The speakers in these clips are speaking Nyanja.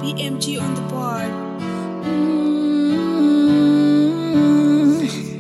BMG on the board. Mm.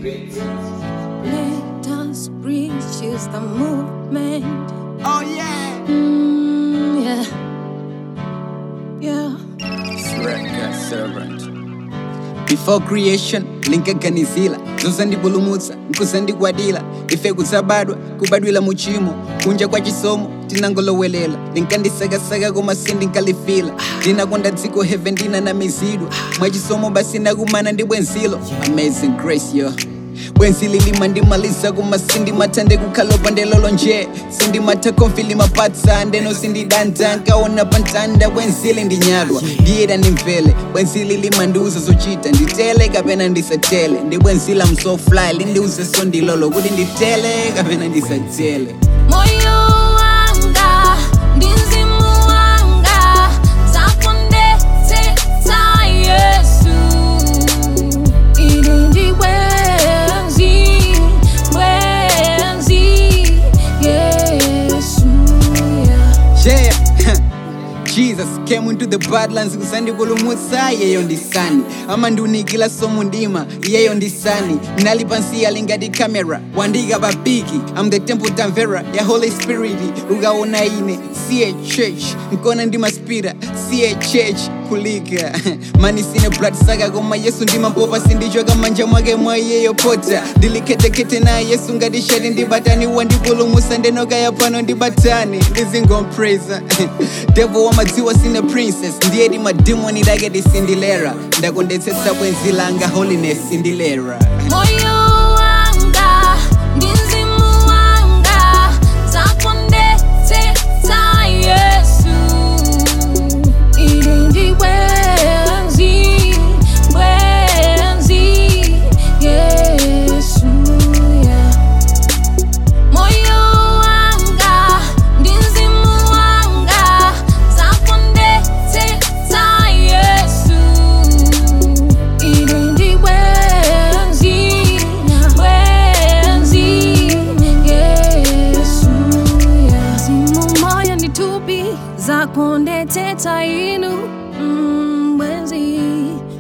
Let us reach is the movement. Oh yeah. Mm, yeah. Yeah. Sreka servant. Before creation linkaganizila zozandipulumutsa nkuzandigwadila ife kudzabadwa kubadwila muchimo kunja kwa chisomo tinangolowelela linkandisakasaka koma sindinkalifila ndinakonda dziko heaven ndinanamizidwa mwachisomo basi nakumana ndi bwenzilo amazing grace yo bwenzili lima ndimaliza kuma sindimathande kukhalopa ndelolo nje sindimatha konfili mapatsa ndeno sindidanta nkaona pantanda bwenzili ndinyadwa ndiyeda ndimvele bwenzili limandiuza zochita nditele kapena ndisatele ndi bwenzila msofly lindiuze sondilolo kuti nditele kapena ndisatele Moyo wanga ndi mzimu wanga zakondetsetsa Yesu ili ndi bwenzi bwenzi Yesu yeah. yeah jesus came into the badlands kusandipulumutsa yeyo ndisani amandiunikila somu ndima yeyo ndisani nali pansi alingati camera wandika papiki am the temple tamvera ya holy spirit ukaona ine siye church nkona ndimaspira siye church kulika mani sine blood saka koma yesu ndimampopa sindichoka manja mwake mwa iyeyo pota ndiliketekete na yesu ngati shati ndibatani wandipulumusa ndenokaya pano ndibatani ndizingompraisa devo wamadziwa sine princess ndiyedi madimoni dake disindilera ndakondetsetsa bwenzi langa holiness indilera Moyo wanga ndi mzimu wanga zakondetsetsa Yesu ili ndi bwenzi bwenzi Yesu yeah. Moyo wanga ndi mzimu wanga zakondetsetsa Yesu ili ndi bwenzi bwenzi Yesu yeah. Mzimu moyo ndi thupi zakondetsetsa inu mm, bwenzi